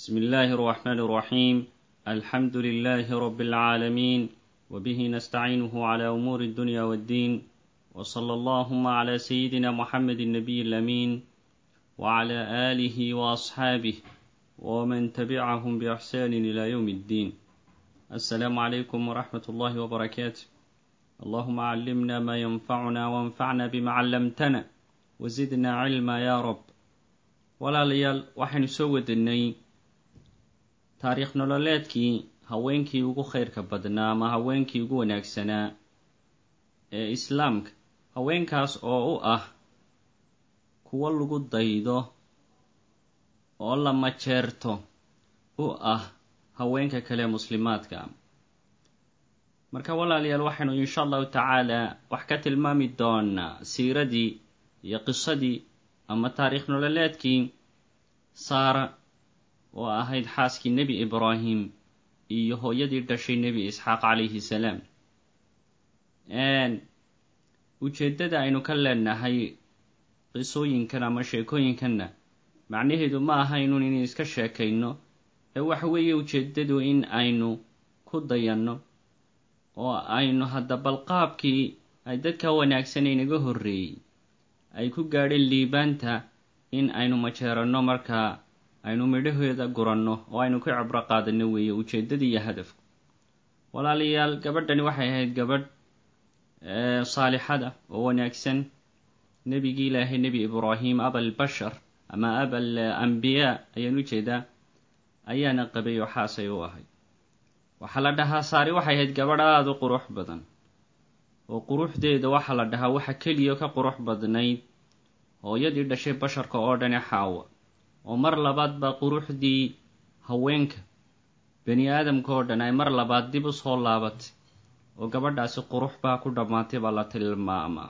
بسم الله الرحمن الرحيم الحمد لله رب العالمين وبه نستعينه على أمور الدنيا والدين وصلى اللهم على سيدنا محمد النبي الأمين وعلى آله وأصحابه ومن تبعهم بإحسان إلى يوم الدين السلام عليكم ورحمة الله وبركاته اللهم علمنا ما ينفعنا وانفعنا بما علمتنا وزدنا علما يا رب walaalayaal waxaynu soo wadanay taariikh nololeedkii haweenkii ugu khayrka badnaa ama haweenkii ugu wanaagsanaa ee islaamka haweenkaas oo u ah kuwo lagu daydo oo la majeerto u ah haweenka kale muslimaadka marka walaalayaal waxaynu insha allahu tacaala wax ka tilmaami doonaa siiradii iyo qisadii ama taariikh nololeedkii saara oo ahayd xaaskii nebi ibraahim iyo hooyadii dhashay nebi isxaaq calayhi salaam ujeeddada aynu ka leenahay qisooyinkan ama sheekooyinkanna macnaheedu ma aha inun inu iska sheekayno ee waxa weeye ujeeddadu in aynu ku dayanno oo aynu hadda balqaabkii ay dadka wanaagsan inaga horreeyey ay ku gaadheen liibaanta in aynu majeeranno markaa aynu midhaheeda guranno oo aynu ka cibro qaadanno weeye ujeeddadii iyo hadafku walaalayaal gabadhani waxay ahayd gabadh saalixada oo wanaagsan nebigii ilaahay nebi ibraahim abalbashar ama abal ambiyaa ayaan u jeedaa ayaana qabay oo xaasay u ahayd waxaa la dhahaa saari waxay ahayd gabadh aada u qurux badan oo quruxdeeda waxaa la dhahaa waxa keliya ka qurux badnayd hooyadii dhashay basharka oo dhani xaawa oo mar labaad baa quruxdii haweenka bani aadamka oo dhan ay mar labaad dib u soo laabatay oo gabadhaasi qurux baa ku dhammaatay baa la tilmaamaa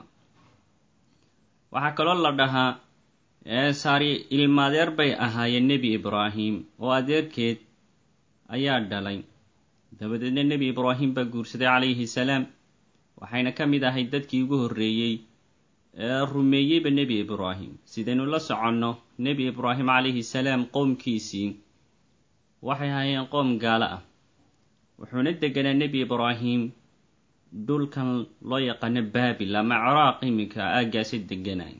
waxaa kaloo la dhahaa saari ilmaadeer bay ahaayeen nebi ibraahim oo adeerkeed ayaa dhalay dabadeedna nebi ibraahim baa guursaday calayhi salaam waxayna ka mid ahayd dadkii ugu horreeyey ee rumeeyeyba nebi ibraahim sidaynu la soconno nebi ibraahim calayhi salaam qowmkiisii waxay ahaayeen qoom gaalo ah wuxuuna deganaa nebi ibraahim dhulkan loo yaqaano baabil ama ciraaq iminka aaggaasi deganay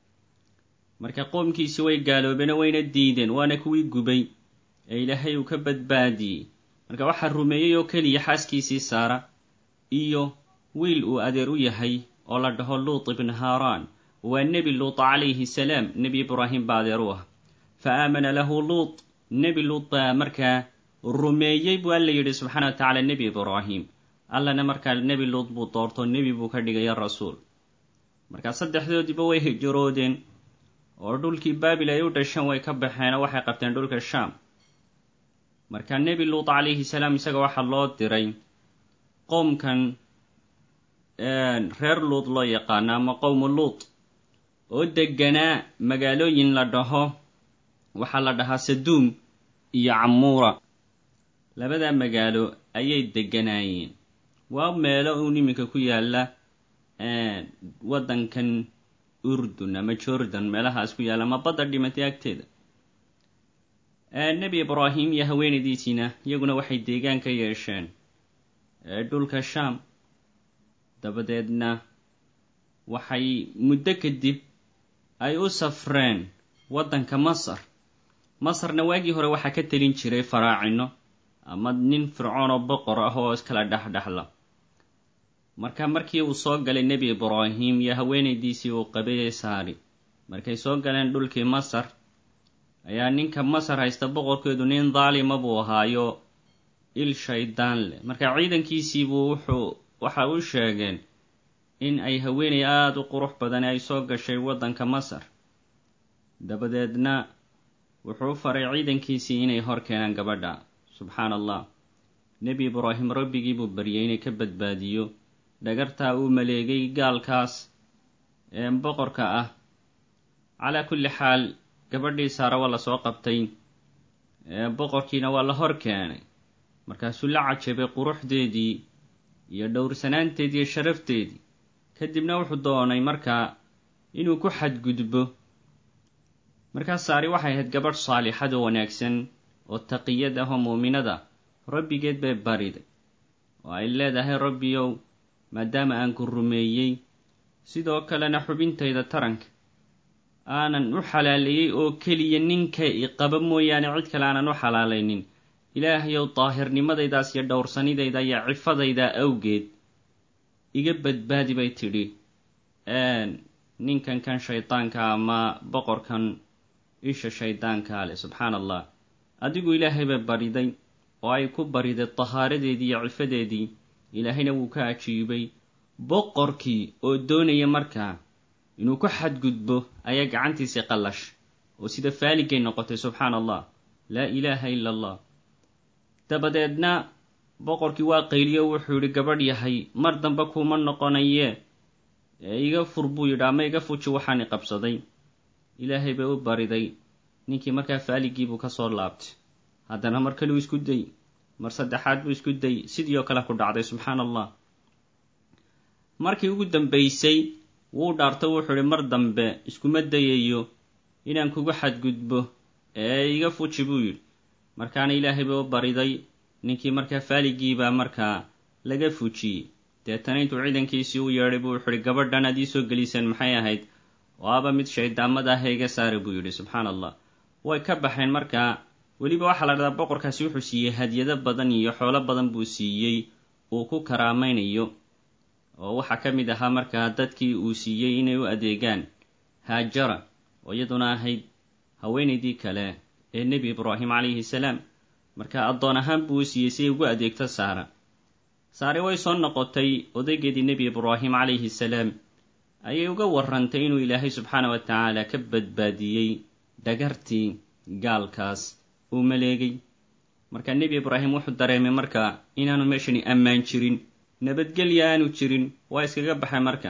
marka qoomkiisii way gaaloobeen wayna diideen waana kuwii gubay ee ilaahay uu ka badbaadiyey marka waxaa rumeeyey oo keliya xaaskiisii saara iyo wiil uu adeer u yahay oo la dhaho luut ibn haaraan waa nebi luut calayhi salaam nebi ibraahim baa adeer u ah fa aamana lahu luut nebi luut baa markaa rumeeyey buu alla yidhi subxaana wa tacaala nebi ibraahim allana markaa nebi luut buu doorto nebi buu ka dhigaya rasuul markaa saddexdoodiiba way hijiroodeen oo dhulkii baabil ay u dhasheen way ka baxeen oo waxay qabteen dhulka shaam marka nebi luut calayhi salaam isaga waxaa loo diray qoomkan reer luut loo yaqaano ama qowmu luut oo deganaa magaalooyin la dhaho waxaa la dhahaa saduum iyo camuura labadaa magaalo ayay deganaayeen waa meelo uun iminka ku yaalla waddankan urdun ama jordan meelahaas ku yaalla ama badda dhimatay agteeda nebi ibraahim iyo haweenaydiisiina iyaguna waxay deegaan ka yeesheen dhulka shaam dabadeedna waxay muddo kadib ay u safreen waddanka masar masarna waagii hore waxaa ka telin jiray faraacino ama nin fircoon oo boqor ah oo iskala dhexdhexla marka markii uu soo galay nebi ibraahim iyo haweenaydiisii uu qabay saari markay soo galeen dhulkii masar ayaa ninka masar haysta boqorkeedu nin daalima buu ahaayo il shaydaan leh marka ciidankiisiibuu wuxuu waxa u sheegeen in ay haweenay aada u qurux badan ay soo gashay waddanka masar dabadeedna wuxuu faray ciidankiisii inay hor keenaan gabadha subxaan allah nebi ibraahim rabbigii buu baryay inay ka badbaadiyo dhagartaa uu maleegay gaalkaas ee boqorka ah calaa kulli xaal gabadhii saara waa lasoo qabtay boqorkiina waa la hor keenay markaasuu la cajabay quruxdeedii iyo dhowrsanaanteedii iyo sharafteedii kadibna wuxuu doonay markaa inuu ku xadgudbo markaas saari waxay ahayd gabadh saalixad oo wanaagsan oo taqiyad ah oo muuminada rabbigeed bay bariday oo ay leedahay rabbiyow maadaama aan ku rumeeyey sidoo kalena xubintayda taranka aanan u xalaaleeyey oo keliya ninka iqaba mooyaane cid kale aanan u xalaalaynin ilaahayow daahirnimadaydaas iyo dhowrsanidayda iyo cifadayda awgeed iga badbaadi bay tidhi ninkan kan shaydaanka ama boqorkan isha shaydaankaa leh subxaan allah adigu ilaahay bay bariday oo ay ku bariday tahaaradeedii iyo cifadeedii ilaahayna wuu ka ajiibay boqorkii oo doonaya markaa inuu ku xadgudbo ayaa gacantiisii qallash oo sida faaligay noqotay subxaan allah laa ilaaha ila allah dabadeedna boqorkii waa qayliyo wuxuu yidhi gabadh yahay mar dambe kuma noqonaye ee iga fur buu yidhi ama iga fuji waxaani qabsaday ilaahay bay u bariday ninkii markaa faaligiibuu ka soo laabtay haddana mar kaleu isku day mar saddexaad buu isku day sidii oo kale ku dhacday subxaan allah markii ugu dambaysay wuu dhaartay wuxuu idhi mar dambe iskuma dayayo inaan kugu xadgudbo ee iga fuji buu yidhi markaana ilaahay bay u bariday ninkii markaa faaligiibaa markaa laga fujiyey deetana intuu ciidankiisii u yeedhay buu wuxu uhi gabadhan aad ii soo geliseen maxay ahayd waaba mid shayddaamada ah ee iga saara buu yidhi subxaan allah way ka baxeen markaa weliba waxaa la dhahdaa boqorkaasi wuxuu siiyey hadyado badan iyo xoolo badan buu siiyey uu ku karaamaynayo oo waxaa ka mid ahaa markaa dadkii uu siiyey inay u adeegaan haajara oo iyaduna ahayd haweenaydii kale ee nebi ibraahim calayhi salaam marka addoon ahaan buu u siiyey si ay ugu adeegto saara saare way soo noqotay odaygeedii nebi ibraahim calayhi salaam ayay uga warrantay inuu ilaahay subxaana wa tacaala ka badbaadiyey dhagartii gaalkaas uu maleegay marka nebi ibraahim wuxuu dareemay marka inaanu meeshani ammaan jirin nabadgelya aanu jirin waa iskaga baxay marka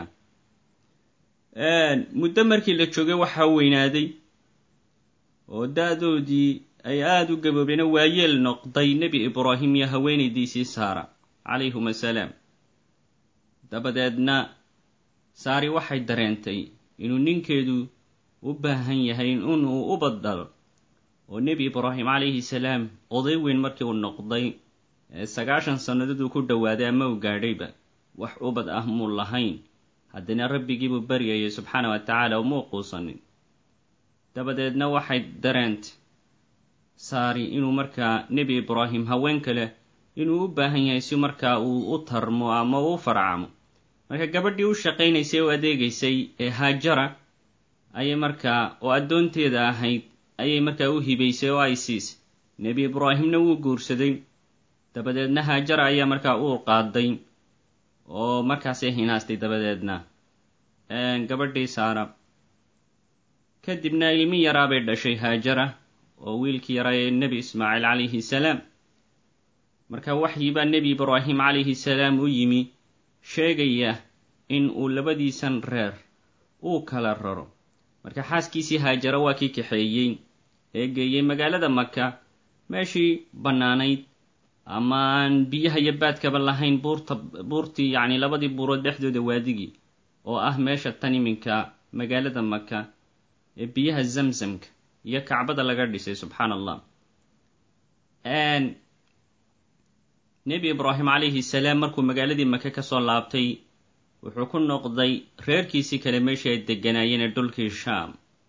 muddo markii la joogay waxaa weynaaday oo da-doodii ay aada u gaboobeen waayeel noqday nebi ibraahim iyo haweenaydiisii saara calayhum assalaam dabadeedna saari waxay dareentay inuu ninkeedu u baahan yahay inuu u badalo oo nebi ibraahim calayhi salaam oday weyn markii uu noqday ee sagaashan sannadooduu ku dhowaaday ama uu gaadhayba wax ubad ah muu lahayn haddana rabbigiibuu baryayay subxaana wa tacaala umuu quusanin dabadeedna waxay dareentay saari inuu markaa nebi ibraahim haween kale inuu u baahan yahay si markaa uu u tarmo ama uu u farcamo marka gabadhii u shaqaynaysay oo adeegaysay ee haajara ayay markaa oo addoonteeda ahayd ayay markaa u hibaysay oo ay siisay nebi ibraahimna wuu guursaday dabadeedna haajara ayaa markaa uu qaaday oo markaasay hinaastay dabadeedna gabadhii saara kadibna ilmi yaraa bay dhashay haajara oo wiilkii yaraa ee nebi ismaaciil calayhi salaam marka waxyibaa nebi ibraahim calayhi salaam u yimi sheegaya in uu labadiisan reer uu kala raro marka xaaskiisii haajara waa kii kaxeeyey ee geeyey magaalada maka meeshii bannaanayd ama aan biyaha iyo baadkaba lahayn buurta buurtii yacni labadii buurood dhexdooda waadigii oo ah meesha tan iminka magaalada maka ee biyaha zamzamka iyo kacbada laga dhisay subxaan allah nebi ibraahim calayhi salaam markuu magaaladii maka ka soo laabtay wuxuu ku noqday reerkiisii kale meeshii ay degganaayeen ee dhulkii shaam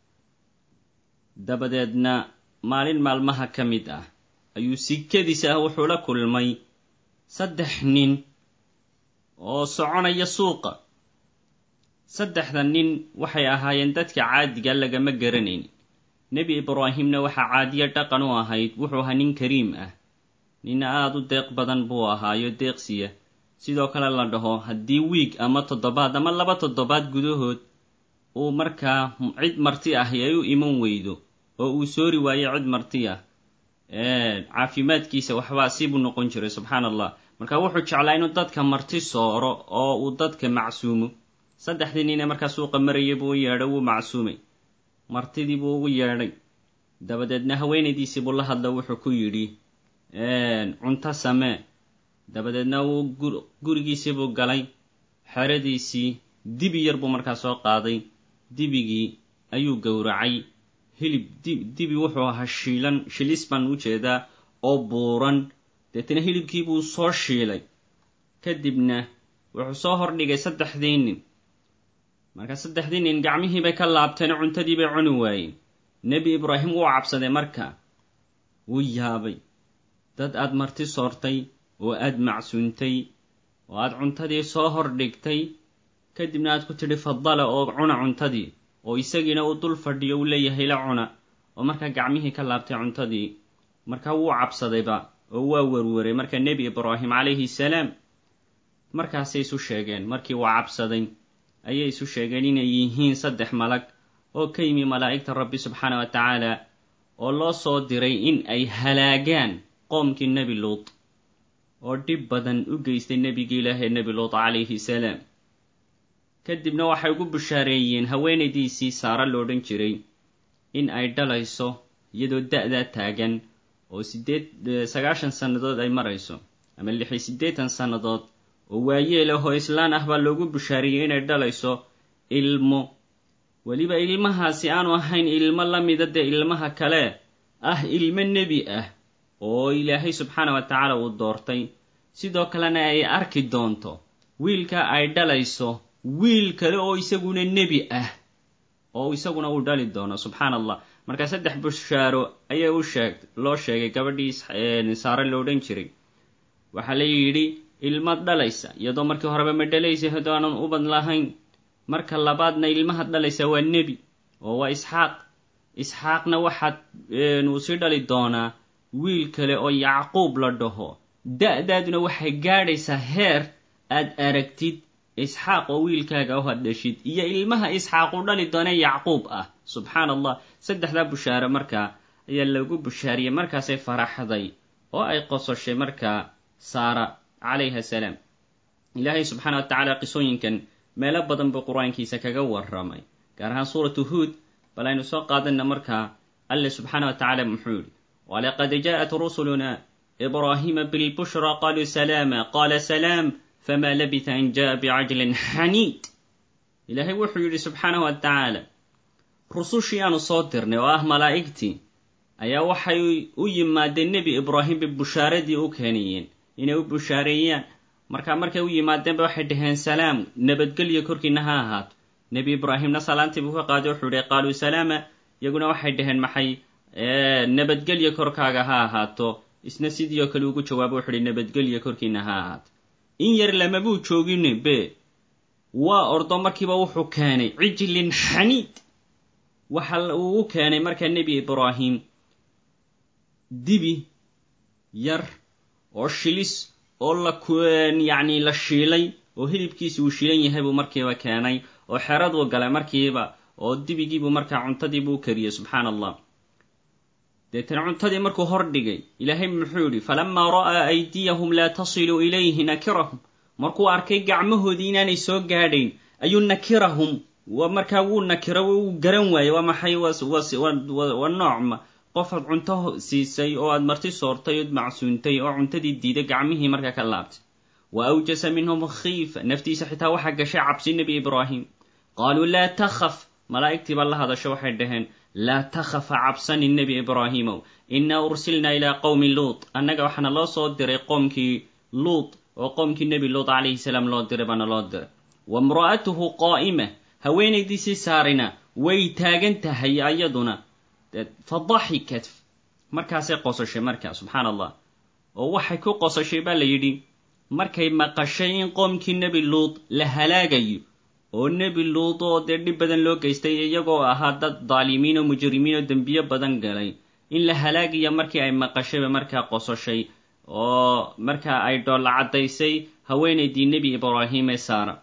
dabadeedna maalin maalmaha ka mid ah ayuu sikadiisa ah wuxuu la kulmay saddex nin oo soconaya suuqa saddexda nin waxay ahaayeen dadka caadiga lagama garanayn nebi ibraahimna waxaa caadiya dhaqan u ahayd wuxuu ahaa nin kariim ah nin aada u deeq badan buu ahaayo deeqsiya sidoo kale la dhaho haddii wiig ama toddobaad ama laba toddobaad gudahood uu markaa cid marti ahi ay u iman weydo oo uu soori waayo cid marti ah caafimaadkiisa waxbaa sibuu noqon jiray subxaan allah marka wuxuu jeclaa inuu dadka marti sooro oo uu dadka macsuumo saddexdii nin ee markaa suuqa maraya buu u yeedhay wuu macsuumay martidii buu ugu yeedhay dabadeedna haweenaydiisii buu la hadla wuxuu ku yidhi cunto samee dabadeedna wuu gurigiisii buu galay xeradiisii dibi yar buu markaa soo qaaday dibigii ayuu gowracay hilib dibi wuxuu ahaa shiilan shilis baan u jeedaa oo buuran deetana hilibkii buu soo shiilay kadibna wuxuu soo hordhigay saddexdii nin marka saddexdii nin gacmihii bay ka laabteen cuntadii bay cuni waayeen nebi ibraahim wuu cabsaday marka wuu yaabay dad aad marti soortay oo aad macsuuntay oo aad cuntadii soo hordhigtay kadibna aad ku tidhi fadala oo cuna cuntadii oo isagiina uu dul fadhiyo uu leeyahay la cuna oo markaa gacmihii ka laabtay cuntadii markaa wuu cabsadayba oo waa werweray marka nebi ibraahim calayhi salaam markaasay isu sheegeen markii uu cabsaday ayay isu sheegeen inay yihiin saddex malag oo ka yimi malaa'igta rabbi subxaana wa tacaala oo loo soo diray in ay halaagaan qoomkii nebi luut oo dhib badan u geystay nebigii ilaahee nebi luut calayhi salaam kadibna waxay ugu bushaareeyeen haweenaydiisii saara loodhan jiray in ay dhalayso iyadoo da-daa taagan oo sideed sagaashan sannadood ay marayso ama lixi siddeetan sannadood oo waayeel ah oo islaan ah baa loogu bushaareeyey inay dhalayso ilmo weliba ilmahaasi aanu ahayn ilmo la mida dee ilmaha kale ah ilmo nebi ah oo ilaahay subxaana wa tacaala uu doortay sidoo kalena ay arki doonto wiilka ay dhalayso wiil kale oo isaguna nebi ah oo isaguna uu dhali doono subxaana allah marka saddex bushaaro ayaa u sheeg loo sheegay gabadhii saare lo odhan jiray waxaa la yidhi ilmad dhalaysa iyadoo markii horeba ma dhalaysa haddoo aanan ubad lahayn marka labaadna ilmaha dhalaysa waa nebi oo waa isxaaq isxaaqna waxaad uu sii dhali doonaa wiil kale oo yacquub la dhaho da-daaduna waxay gaadhaysaa heer aad aragtid isxaaq oo wiilkaaga u haddhashid iyo ilmaha isxaaq u dhali doona yacquub ah subxaan allah saddexdaa bushaare markaa ayaa lagu bushaariyey markaasay faraxday oo ay qososhay markaa saara calayha salaam ilaahay subxaana wa tacaala qisooyinkan meelo badan buu qur-aankiisa kaga warramay gaar ahaan suuratu huod bal aynu soo qaadanna markaa alle subxaana wa tacaala muxuu yidhi walaqad jaaءat rusuluna ibraahiima bilbushra qaluu salaama qaala salaam fma labita an jaءa bicajlin xaniid ilaahay wuxuu yidhi subxaanahu wa tacaala rusushii aanu soo dirnay oo ah malaa'igtii ayaa waxay u yimaadeen nebi ibraahim bay bushaaradii u keenayeen inay u bushaareeyaan markaa markay u yimaadeenba waxay dhaheen salaam nabadgelyo korkiina ha ahaato nebi ibraahimna salaantii buu ka qaaday wuxuu ihi qaaluu salaama iyaguna waxay dhaheen maxay nabadgelyo korkaaga ha ahaato isna sidii oo kale ugu jawaabo wuxu uhi nabadgelyo korkiina ha ahaato in yar lamabuu joogin be waa ordo markiiba wuxuu keenay cijlin xaniid waxa uu u keenay markaa nebi ibraahim dibi yar oo shilis oo la yacni la shiilay oo hilibkiisi uu shiilan yahay buu markiiba keenay oo xeraduu galay markiiba oo dibigiibuu markaa cuntadiibuu u kariyey subxaana allah deetana cuntadii markuu hor dhigay ilaahay muxuu yidhi falamaa ra'aa aydiyahum laa tasilu ilayhi nakirahum markuu arkay gacmahoodii inaanay soo gaadhayn ayuu nakirahum markaa wuu nakiro wuu garan waayey waa maxay waa noocma qofaad cunto siisay oo aad marti soortay ood macsuuntay oo cuntadii diiday gacmihii markaa ka laabtay wa awjasa minhum khiifa naftiisa xitaa waxaa gashay cabsi nebi ibraahim qaaluu laa takhaf malaa'igtii baa la hadasho waxay dhaheen laa takhafa cabsani nebi ibraahimow innaa ursilnaa ilaa qowmi luut annaga waxaana loo soo diray qoomkii luut oo qoomkii nebi luut calayhi salaam loo diray baana loo diray wa imra'atuhu qaa'ima haweenaydiisii saarina way taagan tahay ayaduna fa daxikat markaasay qosashay markaa subxaana allah oo waxay ku qosashay baa la yidhi markay maqashay in qoomkii nebi luut la halaagayo oo nebi luut oo dee dhib badan loo geystay iyagoo ahaa dad daalimiin oo mujrimiin oo dembiyo badan galay in la halaagaya markii ay maqashayba markaa qososhay oo markaa ay dhoolla caddaysay haweenaydii nebi ibraahim ee saara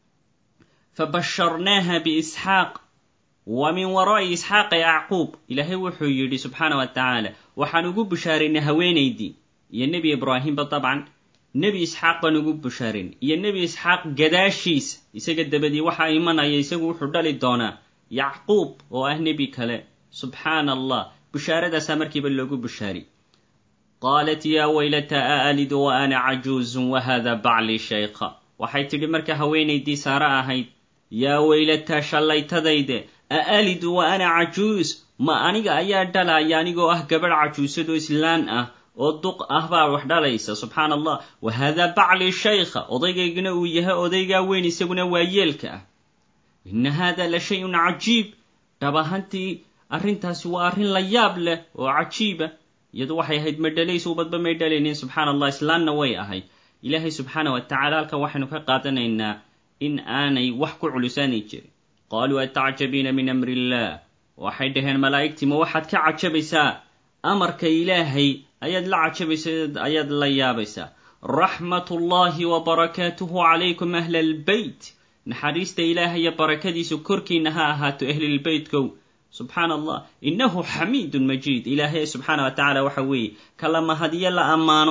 fa basharnaaha biisxaaq wa min waraa'i isxaaqa yacquub ilaahay wuxuu yidhi subxaana wa tacaala waxaan ugu bushaaraynay haweenaydii iyo nebi ibraahimba dabcan nebi isxaaq baan ugu bushaarin iyo nebi isxaaq gadaashiisa isaga dabadii waxaa imanaya isagu wuxuu dhali doonaa yacquub oo ah nebi kale subxaana allah bushaaradaasa markiiba loogu bushaari qaalat yaa waylata a alidu wa ana cajuuzun wa hada baclii shaykha waxay tidhi marka haweenaydii saare ahayd yaa weylataa shallaytadayde a alidu wa ana cajuus ma aniga ayaa dhalaya anigoo ah gabadh cajuusad oo islaan ah oo duq ah baa wax dhalaysa subxaana allah wa haadaa bacli shaykha odaygaygana uu yahay odaygaa weyn isaguna waa yeelka ah inna haada la shay-un cajiib dhab ahantii arrintaasi waa arrin la yaab leh oo cajiiba iyadu waxay ahayd ma dhalays ubadba may dhalaynin subxaana allah islaanna way ahayd ilaahay subxaana wa tacala halkan waxaynu ka qaadanaynaa in aanay wax ku culusaani jirin qaaluu atacjabiina min amri illah waxay dhaheen malaa'igtii ma waxaad ka cajabaysaa amarka ilaahay ayaad la cajabaysaa ayaad la yaabaysaa raxmatullahi wa barakaatuhu calaykum ahla albeyt naxariista ilaahay iyo barakadiisu korkiina ha ahaato ahlilbeytkow subxaana allah innahu xamiidun majiid ilaahay subxaana wa tacala waxa weeye kala mahadiyo la ammaano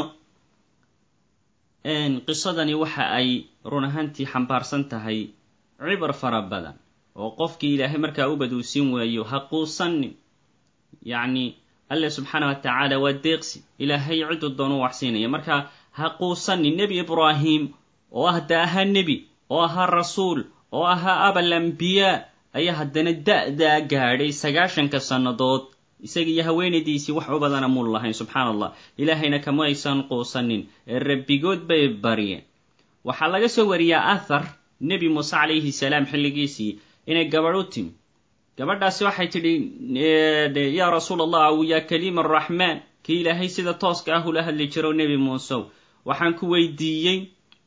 qisadani waxa ay run ahaantii xambaarsan tahay cibar fara badan oo qofkii ilaahay markaa ubad uu siin waayo ha quusanin yacni alle subxaana wa tacaala waa deeqsi ilaahay ciduu doonu wax siinaya marka ha quusanin nebi ibraahim oo ah da ahaa nebi oo ahaa rasuul oo ahaa abal ambiyaa ayaa haddana da-daa gaadhay sagaashanka sannadood isaga iyo haweenaydiisii wax u badana mul lahayn subxaana allah ilaahayna kama aysan quusanin ee rabbigood bay baryeen waxaa laga soo wariyaa athar nebi muuse calayhi salaam xilligiisii inay gabadh u timi gabadhaasi waxay tidhi yaa rasuul allah aw yaa kaliima araxmaan kii ilaahay sida tooska ah ula hadli jiro nebi muusew waxaan ku weydiiyey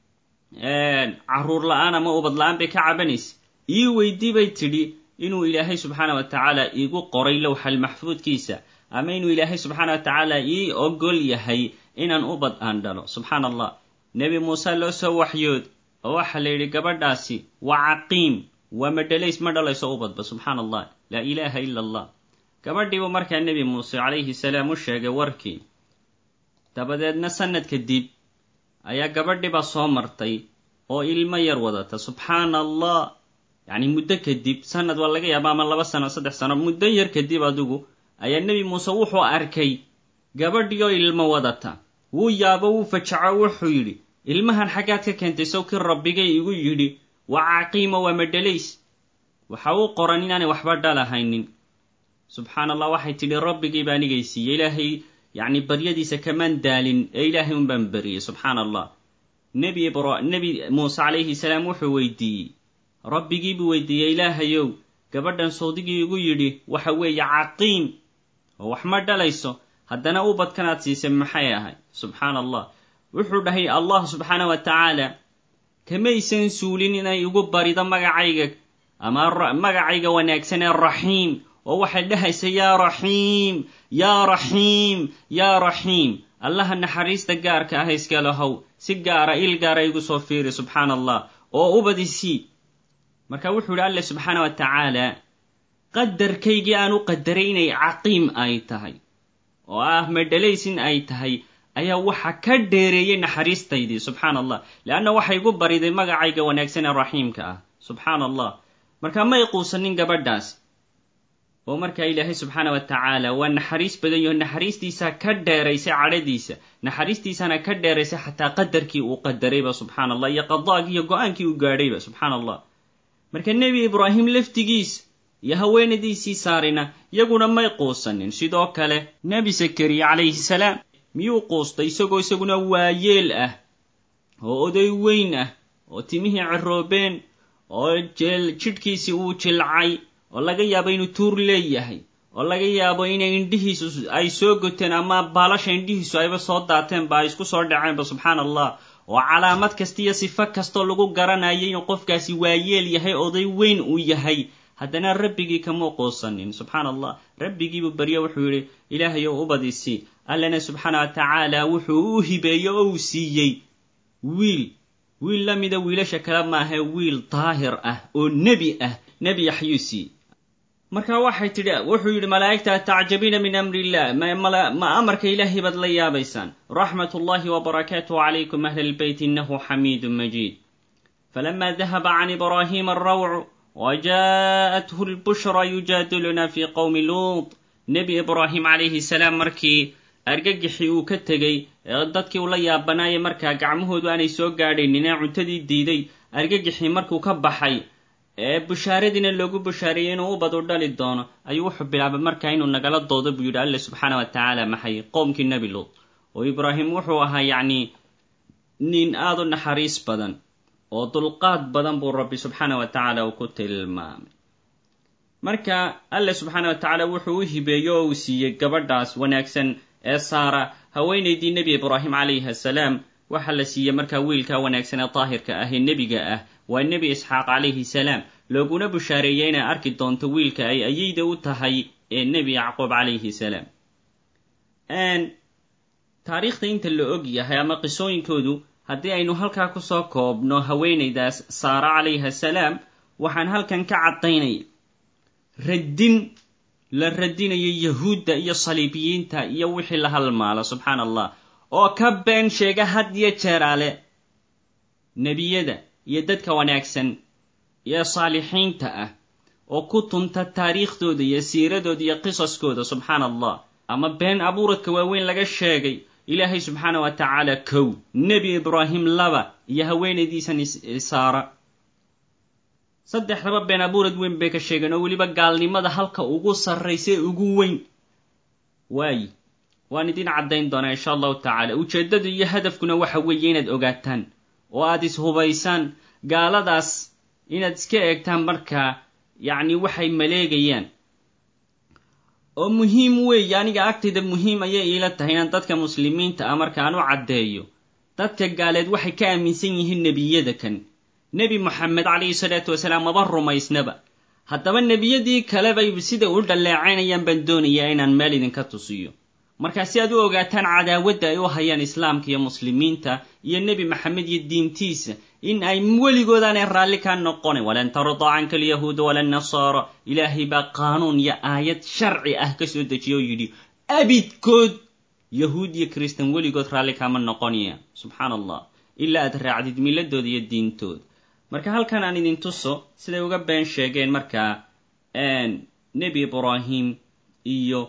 caruur la-aan ama ubad la-aan bay ka cabanaysa ii weydii bay tidhi inuu ilaahay subxaana wa tacaala iigu qoray lowxal maxfuudkiisa ama inuu ilaahay subxaana wa tacaala ii ogol yahay inaan ubad aan dhalo subxaana allah nebi muuse loo soo waxyood oo waxaa la yidhi gabadhaasi waa caqiim waa madhalays ma dhalayso ubadba subxaana allah laa ilaaha ila allah gabadhiibuu markaa nebi muuse calayhi salaam u sheegay warkii dabadeedna sanad kadib ayaa gabadhiibaa soo martay oo ilmo yar wadata subxaana allah yacni muddo kadib sanad waa laga yaaba ama laba sano saddex sano muddo yar kadib adigu ayaa nebi muuse wuxuu arkay gabadhii oo ilmo wadata wuu yaabo wuu fajaco wuxuu yidhi ilmahan xaggaad ka keentay sawkii rabbigay igu yidhi waa caqiimo waa madhalays waxa uu qoran inaanay waxba dhalahaynin subxaana allah waxay tidhi rabbigii baa anigay siiyey ilaahay yacni baryadiisa kamaan daalin ee ilaahay un baan bariyey subxaana allah nebi ibra nebi muuse calayhi salaam wuxuu weydiiyey rabbigii buu weydiiyey ilaahayow gabadhan sawdigii igu yidhi waxa weeye caqiim oo wax ma dhalayso haddana ubadkanaad siisay maxay ahay subxaana allah wuxuu dhahay allah subxaana wa tacaala kamaysan suulin inay igu barido magacayga ama magacayga wanaagsan ee raxiim oo waxay dhahaysa yaa raxiim yaa raxiim yaa raxiim allaha naxariista gaarka ah iska lahow si gaara il gaara igu soo fiiri subxaana allah oo ubadisii marka wuxuu yidhi alle subxaana wa tacaala qadarkaygii aan u qadaray inay caqiim ay tahay oo ah madhalays in ay tahay ayaa waxa ka dheereeyey naxariistaydii subxaana allah leanna waxay igu bariday magacayga wanaagsan ee raxiimka ah subxaana allah marka may quusanin gabadhaas oo markaa ilaahay subxaana wa tacaala waa naxariis badan yaho naxariistiisaa ka dheeraysay cadhadiisa naxariistiisana ka dheeraysay xataa qadarkii uu qadarayba subxaana allah iyo qadaagii iyo go-aankii uu gaadhayba subxaana allah marka nebi ibraahim laftigiis iyo haweenadiisii saarina iyaguna may quusanin sidoo kale nebi sakariya calayhi salaam miyuu quustay isagoo isaguna waayeel ah oo oday weyn ah oo timihii ciroobeen oo jidhkiisii uu jilcay oo laga yaabo inuu tuur leeyahay oo laga yaabo inay indhihiisu ay soo goteen ama baalasha indhihiisu ayba soo daateenba ay isku soo dhaceenba subxaana allah oo calaamad kasta iyo sifo kastoo lagu garanayay inuu qofkaasi waayeel yahay oday weyn uu yahay haddana rabbigii kamuu quusanin subxaana allah rabbigiibuu baryo wuxuu yidhi ilaahayow ubadisi allana subxaana wa tacaala wuxuu u hibeeyey oo uu siiyey wiil wiil la mida wiilasha kale maaha wiil daahir ah oo nebi ah nebi yaxyuu siiyey marka waxay tidhi wuxuu yidhi malaa'igta tacjabiina min amri illah ma amarka ilaahay baad la yaabaysaan raxmat ullahi wabarakaatuhu calaykum ahla lbeyt inahu xamiidun majiid falama dahaba can ibraahima alrawcu wajaءathu lbushra yujaadiluna fi qowmi luut nebi ibraahim calayhi salaam markii argagixii uu ka tegey dadkii ula yaabanaayay markaa gacmahoodu aanay soo gaadhaynin ee cuntadii diiday argagixii markuu ka baxay ee bushaaradiina loogu bushaareeyey inuu ubad u dhali doono ayuu wuxuu bilaabay markaa inuu nagala doodo buu yidhi alle subxaana wa tacaala maxay qoomkii nebi luud oo ibraahim wuxuu ahaa yacni nin aada u naxariis badan oo dulqaad badan buu rabbi subxaana wa tacaala uu ku tilmaamay marka alle subxaana wa tacaala wuxuu u hibeeyo oo uu siiyey gabadhaas wanaagsan ee saara haweenaydii nebi ibraahim calayhi assalaam waxaa la siiyey markaa wiilkaa wanaagsan ee daahirka ah ee nebiga ah waa nebi isxaaq calayhi salaam looguna bushaareeyey inay arki doonto wiilka ay ayeyda u tahay ee nebi yacquub calayhi salaam taariikhda inta la og yahay ama qisooyinkoodu haddii aynu halkaa kusoo koobno haweenaydaas saara calayhi assalaam waxaan halkan ka caddaynaya raddin la radinayo yahuudda iyo saliibiyiinta iyo wixii la halmaala subxaana allah oo ka been sheega had iyo jeeraale nebiyada iyo dadka wanaagsan iyo saalixiinta ah oo ku tunta taariikhdooda iyo siiradooda iyo qisaskooda subxaana allah ama been abuuradka waaweyn laga sheegay ilaahay subxaana wa tacaala kow nebi ibraahim laba iyo haweenaydiisan saara saddexdaba been abuurad weyn bay ka sheegeen oo weliba gaalnimada halka ugu sarraysa ee ugu weyn waayi waan idin caddayn doonaa insha allahu tacaala ujeeddadu iyo hadafkuna waxa weeye inaad ogaataan oo aad is-hubaysaan gaaladaas inaad iska eegtaan markaa yacni waxay maleegayaan oo muhiim weeye aniga agtayda muhiim ayay iila tahay inaan dadka muslimiinta ah markaan u caddeeyo dadka gaaleed waxay ka aaminsan yihiin nebiyada kan nebi moxamed calayhi salaatu wasalaam maba rumaysnaba haddaba nebiyadii kalebay sida u dhalleecaynayaan baan doonayaa inaan meel idinka tusiyo markaa si aad u ogaataan cadaawadda ay u hayaan islaamka iyo muslimiinta iyo nebi maxamed iyo diintiisa in ay weligoodaanay raalli kaa noqonayn walan tardaa canka alyahuuda wala nasaara ilaahay baa qaanuun iyo aayad sharci ah ka soo dejiya oo yidhi abidkood yahuud iyo kristan weligood raalli kaama noqonaya subxaana allah ilaa aad raacdid miladooda iyo diintooda marka halkan aan idin tuso siday uga been sheegeen markaa nebi ibraahim iyo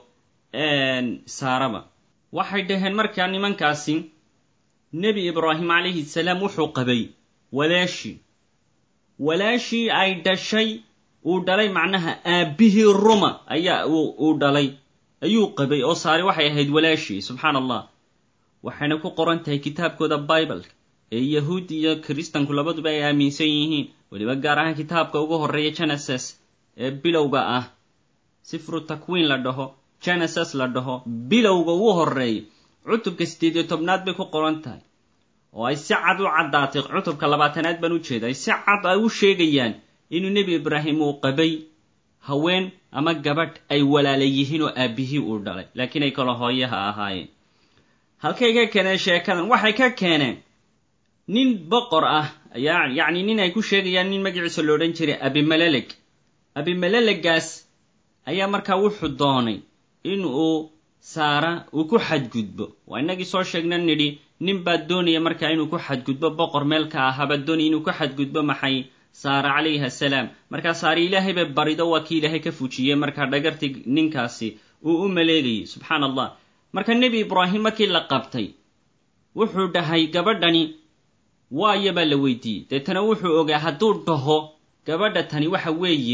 saaraba waxay dhaheen markaa nimankaasi nebi ibraahim calayhi salaam wuxuu qabay walaashii walaashii ay dhashay uu dhalay macnaha aabbihii ruma ayaa uu dhalay ayuu qabay oo saari waxay ahayd walaashii subxaana allah waxayna ku qoran tahay kitaabkooda bibleka ee yahuud iyo kiristanku labaduba ay aaminsan yihiin weliba gaar ahaan kitaabka ugu horreeya geneses ee bilowga ah sifru takwiin la dhaho geneses la dhaho bilowga ugu horreeya cutubka siddeed iyo tobnaad bay ku qoran tahay oo ay si cad u caddaatay cutubka labaatanaad baan u jeeda ay si cad ay u sheegayaan inuu nebi ibraahim uu qabay haween ama gabadh ay walaala yihiin oo aabbihii uu dhalay laakiin ay kala hooyaha ahaayeen halkay ka keeneen sheekadan waxay ka keeneen nin boqor ah ayaa yacni nin ay ku sheegayaan nin magaciisa lo odhan jiray abimaleleg abimalelegaas ayaa markaa wuxuu doonay in uu saara uu ku xadgudbo waa innagii soo sheegna nidhi nin baa doonaya markaa inuu ku xadgudbo boqor meel ka ahaa baa doonaya inuu ku xadgudbo maxay saara calayhi assalaam markaa saare ilaahay bay barido waa kii ilaahay ka fujiyey markaa dhagartii ninkaasi uu u maleegayay subxaana allah marka nebi ibraahim markii la qabtay wuxuu dhahay gabadhani waayo baa la weydiiyey deetana wuxuu ogaa hadduu dhaho gabadha tani waxa weeye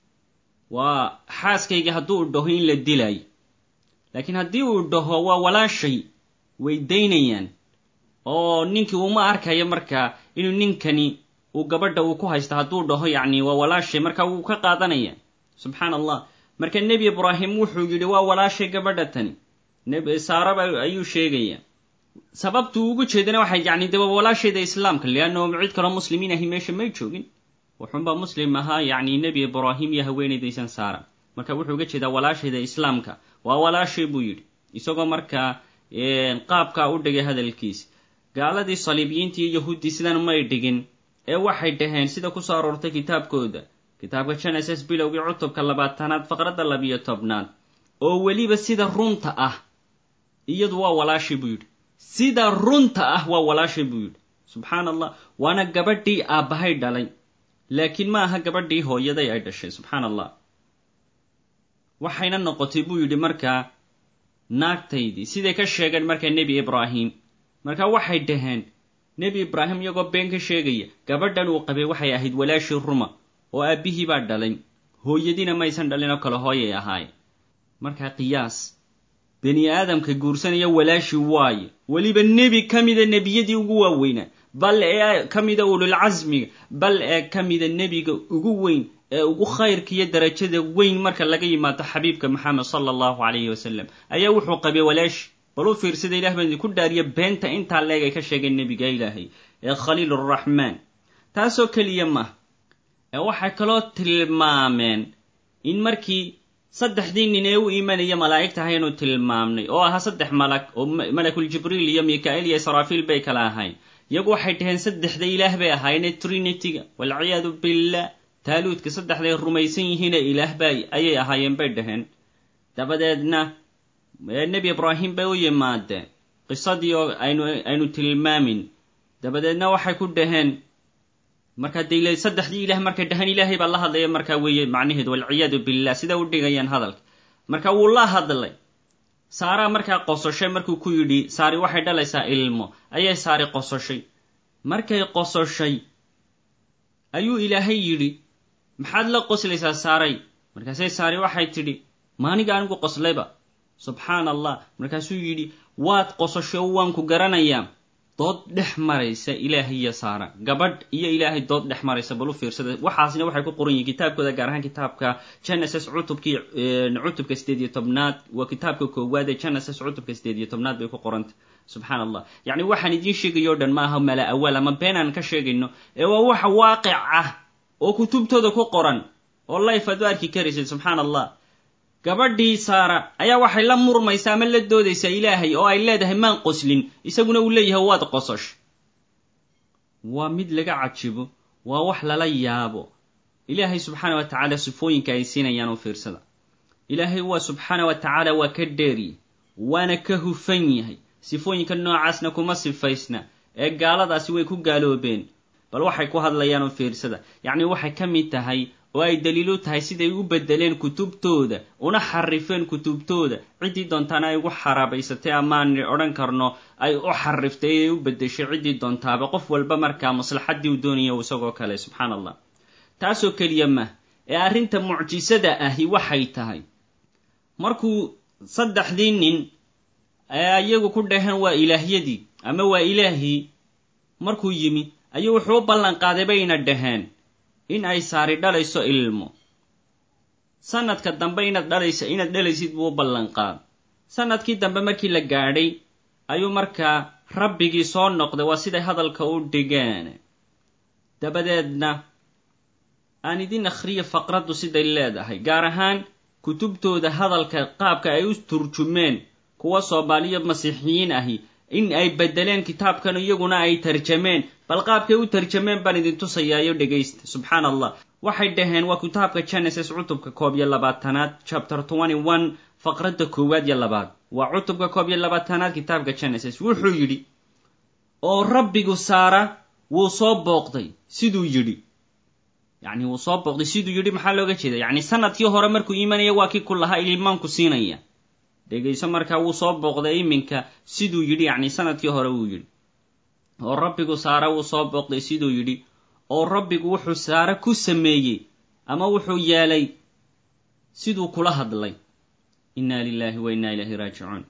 waa xaaskayga hadduu dhaho in la dilaayo laakiin haddii uu dhaho waa walaashay way daynayaan oo ninkii uma arkayo markaa inuu ninkani uu gabadha uu ku haysta hadduu dhaho yacni waa walaashay marka wuu ka qaadanaya subxaana allah marka nebi ibraahim wuxuu yidhi waa walaashay gabadha tani saaraba ayuu sheegaya sababtuu ugu jeedana waxay yacni daba walaashayda islaamka leanno cid kaloo muslimiin ahi meesha may joogin wuxuunbaa muslim ahaa yacni nebi ibraahim iyo haweenaydaysan saara marka wuxuu uga jeedaa walaashayda islaamka waa walaashay buu yidhi isagoo markaa qaabkaa u dhigay hadalkiisa gaaladii saliibiyiinta iyo yahuuddii sidan may dhigin ee waxay dhaheen sida kusoo aroortay kitaabkooda kitaabka geneses bilowgii cutubka labaatanaad faqradda labiyo tobnaad oo weliba sida runta ah iyadu waa walaashay buu yidhi sida runta ah waa walaashay buu yidhi subxaana allah waana gabadhii aabbahay dhalay laakiin ma aha gabadhii hooyaday ay dhashay subxaana allah waxayna noqotay buu yidhi markaa naagtaydii siday ka sheegeen markaa nebi ibraahim markaa waxay dhaheen nebi ibraahim iyagoo been ka sheegaya gabadhan uu qabay waxay ahayd walaashii ruma oo aabbihii baa dhalay hooyadiina maysan dhalin oo kale hooyay ahaay markaa qiyaas bani aadamka guursanaya walaashii waaye weliba nebi ka mida nebiyadii ugu waaweynaa bal ee ka mida ululcasmiga bal ee ka mida nebiga ugu weyn ee ugu khayrka iyo darajada weyn marka laga yimaado xabiibka maxamed sala allahu calayhi wasalam ayaa wuxuu qabay walaashi bal u fiirsada ilah baan idinku dhaariya beenta intaa leeg ay ka sheegeen nebiga ilaahay ee khaliiluraxmaan taasoo keliya maaha ee waxay kaloo tilmaameen in markii saddexdii nin ee u imanaya malaa'igta ahaynu tilmaamnay oo ahaa saddex malag oo malakul jibriil iyo mika'iil iyo israafiil bay kala ahayn iyagu waxay dhaheen saddexda ilaah bay ahaayeen trinityga walciyaadu billah taaluudka saddexday rumaysan yihiine ilaahba ayay ahaayeen bay dhaheen dabadeedna nebi ibraahim bay u yimaadeen qisadii oo aynu aynu tilmaamin dabadeedna waxay ku dhaheen markaa de saddexdii ilaah markay dhahaan ilaahay baa la hadlaya markaa weeye macnaheedu walciyaadu billah sida u dhigayaan hadalka marka wuu la hadlay saaraa markaa qososhay markuu ku yidhi saari waxay dhalaysaa ilmo ayay saari qososhay markay qososhay ayuu ilaahay yidhi maxaad la qoslaysaa saaray markaasay saari waxay tidhi maaniga anigu qoslayba subxaana allah markaasuu yidhi waad qososhay oo waan ku garanayaa dood dhex maraysa ilaahay iyo saara gabadh iyo ilaahay dood dhex maraysa bal u fiirsada waxaasna waxay ku qoran yihin kitaabkooda gaar ahaan kitaabka genesis cutubkii cutubka sideed iyo tobnaad waa kitaabka koowaad ee genesis cutubka sideed iyo tobnaad bay ku qoranta subxaan allah yacni waxaan idiin sheegayo o dhan maaha mala awaal ama beenaan ka sheegayno ee waa waxa waaqic ah oo kutubtooda ku qoran oo life aad u arki karaysid subxaan allah gabadhii saara ayaa waxay la murmaysaa ama la doodaysaa ilaahay oo ay leedahay maan qoslin isaguna uu leeyahay waad qososh waa mid laga cajibo waa wax lala yaabo ilaahay subxaana wa tacaala sifooyinka ay siinayaan u fiirsada ilaahay waa subxaana wa tacaala waa ka dheeriye waana ka hufan yahay sifooyinka noocaasna kuma sifaysna ee gaaladaasi way ku gaaloobeen bal waxay ku hadlayaan u fiirsada yacni waxay ka mid tahay oo ay daliilu tahay siday u bedeleen kutubtooda una xarifeen kutubtooda ciddii doontaana ay ugu xaraabaysatay amaan odhan karno ay u xariftay ee u bedeshay ciddii doontaaba qof walba markaa maslaxaddii u doonaya isagoo kale subxaan allah taasoo keliya mah ee arrinta mucjisada ahi waxay tahay markuu saddexdii nin ee iyagu ku dhaheen waa ilaahyadii ama waa ilaahii markuu yimi ayuu wuxuu u ballan qaaday bayna dhaheen in ay saari dhalayso ilmo sanadka dambe inaad dhalaysa inaad dhalaysid buu u ballan qaad sanadkii dambe markii la gaadhay ayuu markaa rabbigii soo noqday waa siday hadalka u dhigeen dabadeedna aan idin akhriya faqraddu siday leedahay gaar ahaan kutubtooda hadalka qaabka ay u turjumeen kuwa soomaaliya masiixiyiin ahi in ay bedeleen kitaabkan iyaguna ay tarjameen bal qaabkay u tarjameen baan idin tusayaayo dhegaysta subxaan allah waxay dhaheen waa kitaabka genesis cutubka koob iyo labaatanaad chapter twenty one faqradda koowaad iyo labaad waa cutubka koob iyo labaatanaad kitaabka genesis wuxuu yidhi oo rabbigu saara wuu soo booqday siduu yidhi yacni wuu soo booqday siduu yidhi maxaa looga jeeda yacni sanadkii hore markuu imanaya waa kii ku lahaa ilmaanku siinaya dhegayso markaa wuu soo booqday iminka siduu yidhi yacni sanadkii hore wuu yidhi oo rabbigu saare wuu soo booqday siduu yidhi oo rabbigu wuxuu saare ku sameeyey ama wuxuu yeelay siduu kula hadlay inna lilahi wa inna ilaahi raajicuun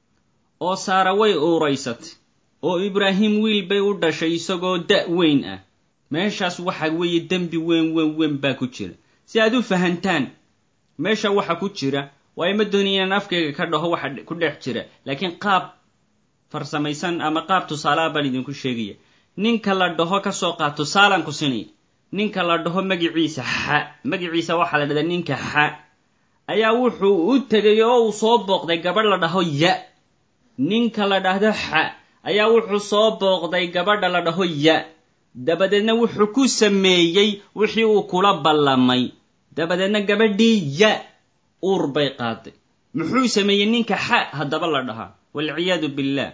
oo saare way uuraysatay oo ibraahim wiil bay u dhashay isagoo da' weyn ah meeshaas waxa weeye dembi weyn weyn weyn baa ku jira si aad u fahantaan meesha waxa ku jira waayo ma dooni inaan afkayga ka dhaho waxa ku dhex jira laakiin qaab farsamaysan ama qaab tusaalaha baan idinku sheegaya ninka la dhaho ka soo qaad tusaalaan ku sinaya ninka la dhaho magiciisa xa magiciisa waxaa la dhahdaa ninka xa ayaa wuxuu u tegay oo uu soo booqday gabadh la dhaho ya ninka la dhahdo xa ayaa wuxuu soo booqday gabadha la dhaho ya dabadeedna wuxuu ku sameeyey wixii uu kula ballamay dabadeedna gabadhii ya uur bay qaaday muxuu sameeyey ninka xa haddaba la dhahaa walciyaadu billah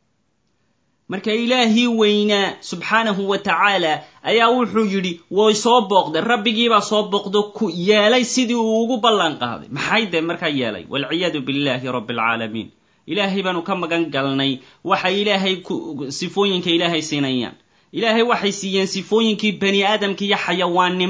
marka ilaahii weynaa subxaanahu wa tacaala ayaa wuxuu yidhi way soo booqday rabbigiibaa soo booqdo ku yeelay sidii uu ugu ballan qaaday maxay dee markaa yeelay walciyaadu billahi rabbi alcaalamiin ilaahay baanu ka magan galnay waxay ilaahay sifooyinka ilaahay siinayaan ilaahay waxay siiyeen sifooyinkii bani aadamka iyo xayawaannimada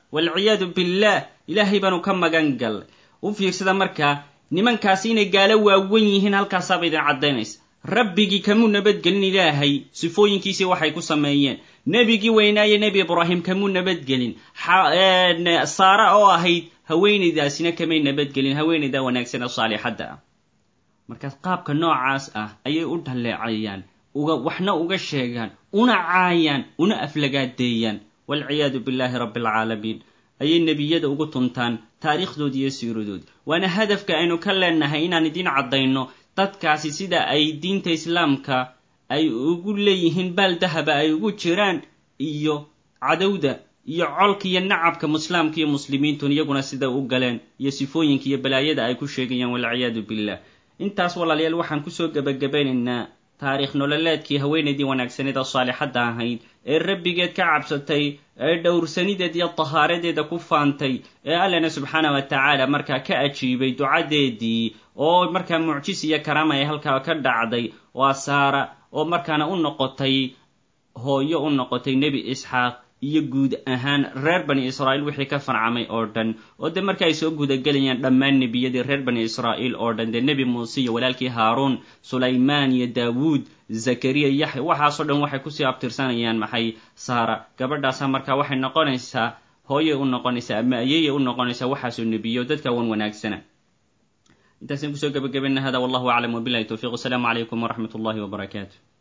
waalciyaadu billaah ilaahay baanu ka magan gallay u fiirsada markaa nimankaasi inay gaalo waawen yihiin halkaasaaba idin caddaynaysa rabbigii kamuu nabadgelin ilaahay sifooyinkiisii waxay ku sameeyeen nebigii weynaaye nebi ibraahim kamuu nabadgelin saara oo ahayd haweenaydaasina kamay nabadgelin haweenayda wanaagsan ee saalixadda ah markaas qaabka noocaas ah ayay u dhaleecayaan uga waxna uga sheegaan una caayaan una aflagaadeeyaan waalciyaadu billaahi rabbi alcaalamiin ayay nebiyada ugu tuntaan taariikhdoodii iyo siiradoodii waana hadafka aynu ka leenahay inaan idiin caddayno dadkaasi sida ay diinta islaamka ay ugu leeyihiin baal dahaba ay ugu jiraan iyo cadowda iyo colka iyo nacabka muslaamka iyo muslimiintun iyaguna sida u galeen iyo sifooyinka iyo balaayada ay ku sheegayaan walciyaadu billah intaas walaalayaal waxaan kusoo gebagabaynaynaa taariikh nololeedkii haweenaydii wanaagsaneed oo saalixadda ahayd ee rabbigeed ka cabsatay ee dhowrsanideed iyo tahaaradeeda ku faantay ee allana subxaana wa tacaala markaa ka ajiibay ducadeedii oo markaa mucjis iyo karaama ay halkaa ka dhacday waa saara oo markaana u noqotay hooyo u noqotay nebi isxaaq iyo guud ahaan reer bani israa'iil wixii ka farcamay oo dhan oo dee marka ay soo gudagelayaan dhammaan nebiyadii reer bani israa'iil oo dhan dee nebi muuse iyo walaalkii haaruun sulaymaan iyo daawuud zakariya yaxya waxaasoo dhan waxay kusii abtirsanayaan maxay saara gabadhaasa markaa waxay noqonaysaa hooyay u noqonaysaa ama ayeyay u noqonaysaa waxaasoo nebiyo dadka wan wanaagsana intaasaan kusoo gabagabayna hada wallahu aclam wabilahi towfiq wasalaamu calaykum waraxmat ullahi wbarakaatu